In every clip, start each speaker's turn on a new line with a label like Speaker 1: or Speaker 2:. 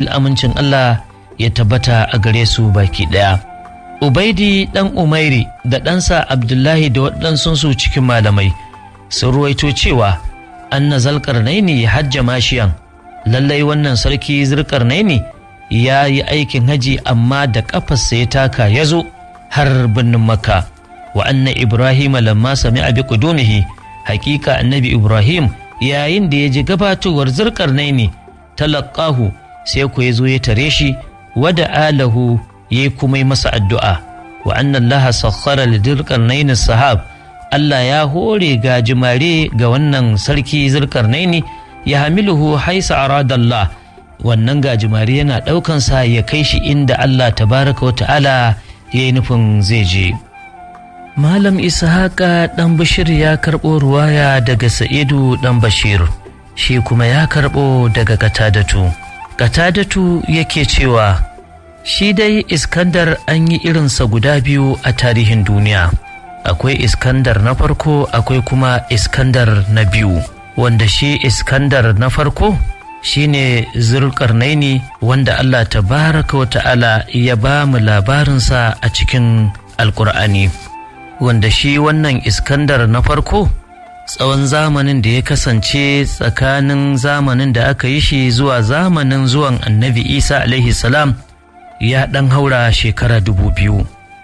Speaker 1: amincin Allah ya tabbata a gare su baki ɗaya. Ubaidi ɗan Umairi da ɗansa Abdullahi da waɗansunsu cikin malamai sun ruwaito cewa anna zalƙarnaini hajja mashiyan lallai wannan sarki zirƙarnaini ya yi aikin haji amma da ƙafarsa ya taka ya zo har birnin makka wa anna ibrahim lamma sami abi kudumihi hakika annabi ibrahim yayin da ya ji gabatowar zirƙarnaini talaqahu sai ku ya zo ya tare shi wada alahu ya kuma yi masa addu'a wa annan laha sakhara lidilkarnaini sahab Allah ya hore ga jimare ga wannan sarki zilkarnaini ya hamiluhu haisa aradallah wannan gajimare yana ɗaukansa ya kai shi inda Allah tabaraka wa ta'ala ya yi nufin zai je Malam Ishaqa ɗan Bashir ya karɓo ruwaya daga Sa'idu ɗan Bashir shi kuma ya karɓo daga Katadatu Katadatu yake cewa shi dai iskandar an yi irinsa guda biyu a tarihin duniya akwai iskandar na farko akwai kuma iskandar na biyu wanda shi iskandar na farko shine zulkarnaini wanda allah tabaraka wa ta'ala ya ba mu labarinsa a cikin alkur'ani wanda shi wannan iskandar na farko tsawon zamanin da ya kasance tsakanin zamanin da aka yi shi zuwa zamanin zuwan annabi isa alaihi salam ya ɗan haura shekara dubu biyu.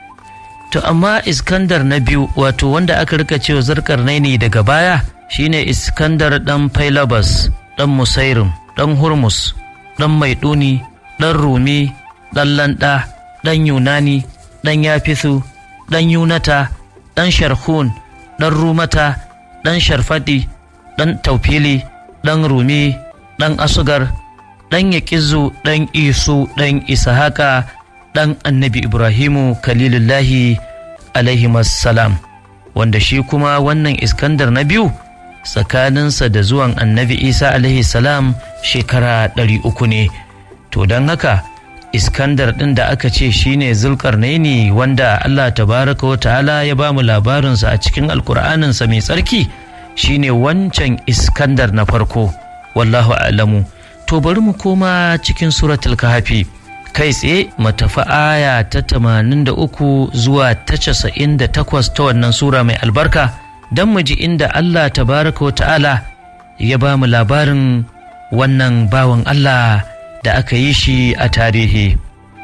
Speaker 1: To amma Iskandar na biyu wato wanda aka rika cewa zarkar naini daga baya shine Iskandar ɗan Failabas, ɗan Musairim, ɗan Hurmus, ɗan Maiduni, ɗan Rumi, ɗan Landa, ɗan Yunani, ɗan Yafisu, ɗan Yunata, ɗan Sharhun, ɗan Rumata, ɗan Sharfadi, ɗan Taufili, ɗan Rumi, ɗan Asugar, ɗan Yaƙizu ɗan Isu ɗan Isahaka ɗan annabi Ibrahimu Kalilullahi alaihi salam wanda shi kuma wannan Iskandar na biyu tsakaninsa da zuwan annabi Isa alaihi salam shekara ɗari uku ne to don haka Iskandar ɗin da aka ce shine Zulkarnaini wanda Allah tabaraka wa ta'ala ya ba mu labarinsa a cikin alkur'aninsa mai tsarki shine wancan Iskandar na farko wallahu a'lamu to bari mu koma cikin suratul kahfi kai tsaye matafi aya ta tamanin da uku zuwa ta casa'in da takwas ta wannan sura mai albarka don mu ji inda Allah tabaraka wa ta'ala ya ba mu labarin wannan bawan Allah da aka yi shi a tarihi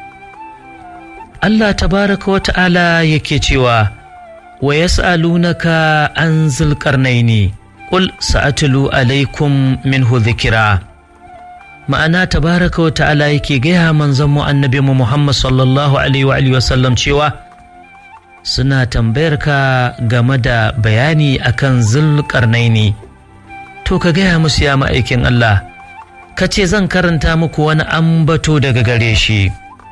Speaker 1: Allah tabaraka wa ta'ala yake cewa wa yas'alunaka an zulqarnaini qul sa'atlu alaikum minhu dhikra ma'ana tabaraka wa ta'ala yake gaya manzon mu annabi mu Muhammad sallallahu alaihi wa alihi wasallam cewa suna tambayar ka game da bayani akan zulqarnaini to ka gaya musu ya ma'aikin Allah ka ce zan karanta muku wani ambato daga gare shi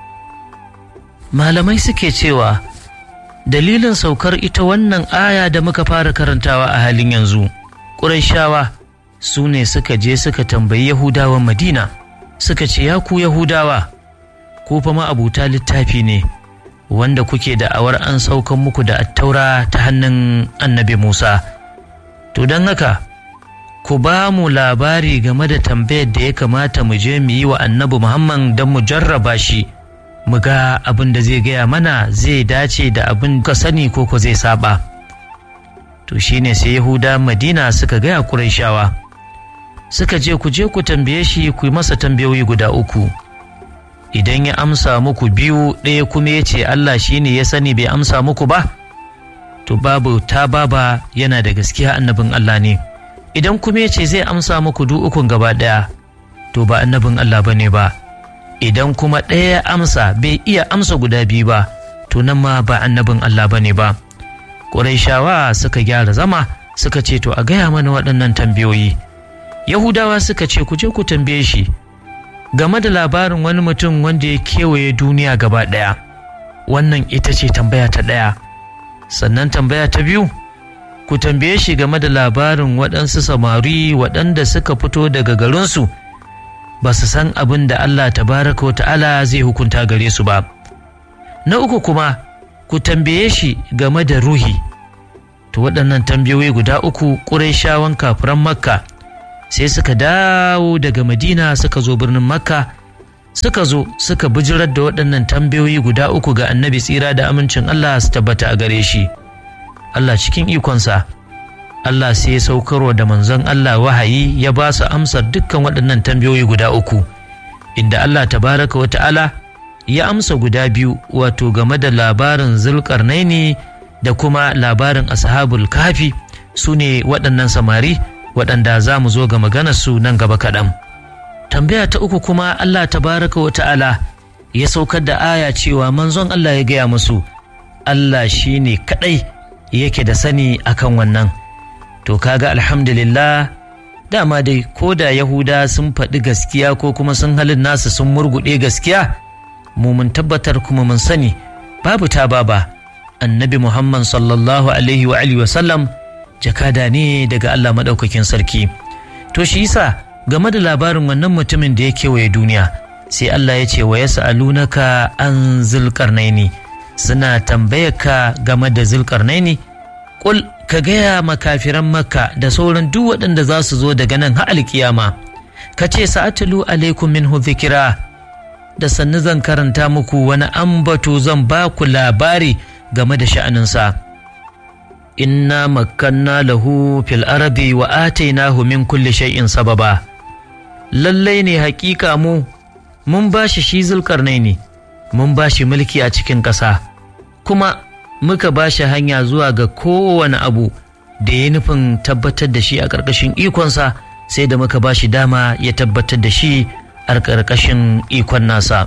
Speaker 1: malamai suke cewa dalilin saukar ita wannan aya da muka fara karantawa a halin yanzu ƙurayshawa su ne suka je suka tambayi Yahudawan Madina suka ce ya ku Yahudawa ku fa ma'abuta littafi ne wanda kuke da awar an saukan muku da attaura ta hannun annabi Musa to don haka ku ba mu labari game da tambayar da ya kamata mu je mu yi wa annabi Muhammad don mu jarraba shi mu ga abin da zai gaya mana zai dace da abin ka sani ko ko zai saba to shine sai Yahuda Madina suka gaya Qurayshawa suka je ku je ku tambaye shi ku yi masa tambayoyi guda uku idan ya amsa muku biyu ɗaya kuma ya ce Allah shi ne ya sani bai amsa muku ba to babu ta baba yana da gaskiya annabin Allah ne idan kuma ya ce zai amsa muku duk ukun gaba ɗaya to ba annabin Allah ba ne ba idan kuma ɗaya ya amsa bai iya amsa guda biyu ba to nan ma ba annabin Allah ba ne ba Ƙurayshawa suka gyara zama suka ce to a gaya mana waɗannan tambayoyi Yahudawa suka ce ku je ku tambaye shi game da labarin wani mutum wanda ya kewaye duniya gaba ɗaya. Wannan ita ce tambaya ta ɗaya. Sannan tambaya ta biyu, ku tambaye shi game da labarin waɗansu samari waɗanda suka fito daga garinsu ba su san abin da Allah tabaraka wa ta'ala zai hukunta gare su ba. Na uku kuma, ku tambaye shi game da ruhi. To waɗannan tambayoyi guda uku ƙurai kafiran Makka sai suka dawo daga madina suka zo birnin makka suka zo suka bijirar da waɗannan tambayoyi guda uku ga annabi tsira da amincin Allah su tabbata a gare shi Allah cikin ikonsa Allah sai ya saukarwa da manzon Allah wahayi ya ba su amsar dukkan waɗannan tambayoyi guda uku inda Allah tabaraka wa ta'ala ya amsa guda biyu wato game da labarin zulkarnaini da kuma labarin ashabul kafi su ne waɗannan samari waɗanda za mu zo ga maganarsu nan gaba kaɗan. tambaya ta uku kuma Allah tabaraka wa ta'ala ya saukar da aya cewa manzon Allah ya gaya musu Allah shi ne kaɗai yake da sani akan wannan to kaga alhamdulillah dama dai ko da yahuda sun faɗi gaskiya ko kuma sun halin nasu sun murguɗe gaskiya mu mun tabbatar kuma mun sani babu ta baba annabi muhammad sallallahu alaihi wa alihi wasallam jakada ne daga Allah maɗaukakin sarki to shi yasa game da labarin wannan mutumin da ya kewaye duniya sai Allah ya ce wa ya sa'alunaka an zulkarnaini suna tambayar ka game da zulkarnaini kul ka gaya makafiran makka da sauran duk waɗanda za su zo daga nan har alkiyama ka ce sa'atulu alaikum minhu zikira da sannu zan karanta muku wani ambato zan ba ku labari game da sha'aninsa inna makkanna lahu fil arabi wa atainahu min kulli shay'in sababa lallai ne hakika mu mun ba shi shi zulkarnaini mun ba shi mulki a cikin ƙasa kuma muka ba shi hanya zuwa ga kowane abu da ya nufin tabbatar da shi a ƙarƙashin ikonsa sai da muka ba shi dama ya tabbatar da shi a ƙarƙashin ikon nasa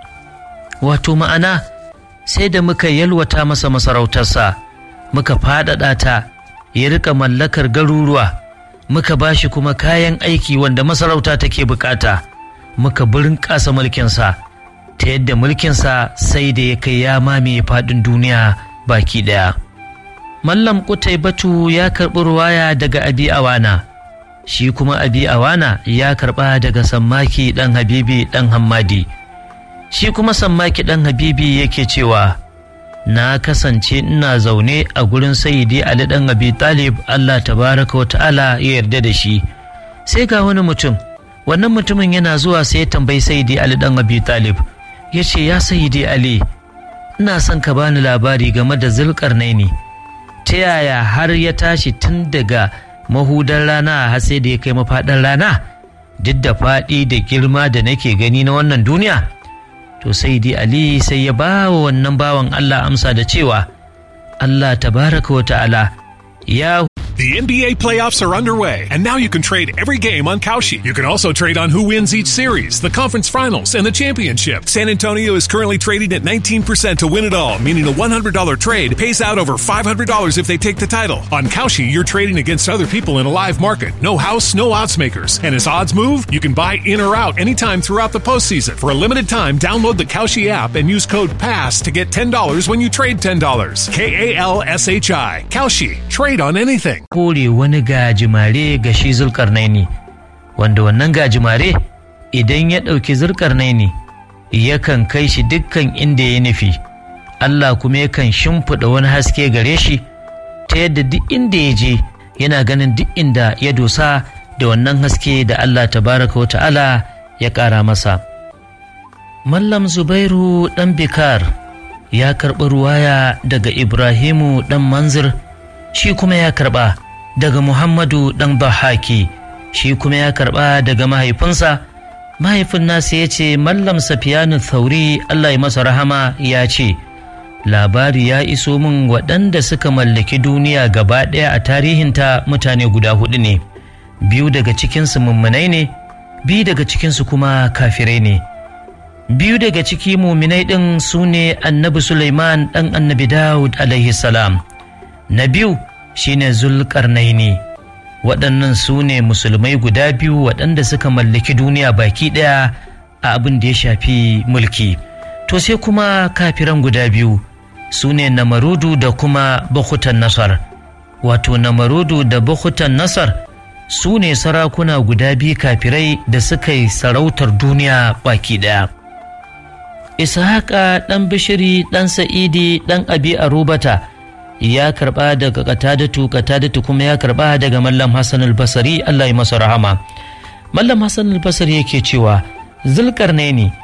Speaker 1: wato ma'ana sai da muka yalwata masa masarautarsa muka faɗaɗa ta ya rika mallakar garuruwa muka ba shi kuma kayan aiki wanda masarauta take bukata muka burin ƙasa mulkinsa ta yadda mulkinsa sai da ya kai ya mamaye faɗin duniya baki ɗaya. Mallam Kutai Batu ya karɓi ruwaya daga Abi Awana, shi kuma Abi Awana ya karɓa daga Sammaki ɗan Habibi ɗan Hammadi. Shi kuma Sammaki ɗan Habibi yake cewa, Na kasance ina zaune a gurin Sayyidi Ali ɗan Abi Talib Allah tabaraka wa ta'ala ya yarda da shi. Sai ga wani mutum, wannan mutumin yana zuwa sai ya tambayi Sayyidi Ali ɗan Abi Talib, ya ce, Ya Sayyidi Ali, ina son ka bani labari game da zulkarnaini ta yaya har ya tashi tun daga mahudar rana har sai da ya kai mafaɗar rana duk da faɗi da girma da nake gani na wannan duniya to sai dai ali sai ya ba wa wannan bawan allah amsa da cewa allah tabaraka wa ta'ala ya
Speaker 2: The NBA playoffs are underway, and now you can trade every game on Kalshi. You can also trade on who wins each series, the conference finals, and the championship. San Antonio is currently trading at 19% to win it all, meaning a $100 trade pays out over $500 if they take the title. On Kalshi, you're trading against other people in a live market. No house, no odds makers. And as odds move, you can buy in or out anytime throughout the postseason. For a limited time, download the Kalshi app and use code PASS to get $10 when you trade $10. K A L S H I. Kalshi. Trade on anything.
Speaker 1: kore wani gajimare ga shi zulkarnaini wanda wannan gajimare idan ya ɗauki zulkarnaini yakan kai shi dukkan inda ya nufi Allah kuma yakan shimfiɗa wani haske gare shi ta yadda duk inda ya je yana ganin duk inda ya dosa da wannan haske da Allah tabaraka wa ta'ala ya ƙara masa Mallam Zubairu ɗan Bikar ya karɓi ruwaya daga Ibrahimu ɗan Manzir shi kuma ya karɓa daga Muhammadu ɗan Bahaki shi kuma ya karɓa daga mahaifinsa mahaifin nasa ya ce Mallam Safiyanu Thauri Allah ya masa rahama ya ce labari ya iso min waɗanda suka mallaki duniya gaba ɗaya a tarihinta mutane guda hudu ne biyu daga cikinsu mummunai ne biyu daga cikinsu kuma kafirai ne biyu daga ciki muminai ɗin su ne annabi Sulaiman ɗan annabi Dawud alaihi salam na biyu shine zulkarnaini waɗannan su ne musulmai guda biyu waɗanda suka mallaki duniya baki ɗaya a abin da ya shafi mulki to sai kuma kafiran guda biyu su ne namarudu da kuma bakutan nasar wato namarudu da bakutan nasar su ne sarakuna guda biyu kafirai da suka yi sarautar duniya baki ɗaya ishaqa ɗan bishiri ɗan sa'idi ɗan abi arubata ya karɓa daga katadatu katadatu kuma ya karɓa daga mallam hassan albasari allah ya masa rahama mallam hassan albasari yake cewa zulkarnaini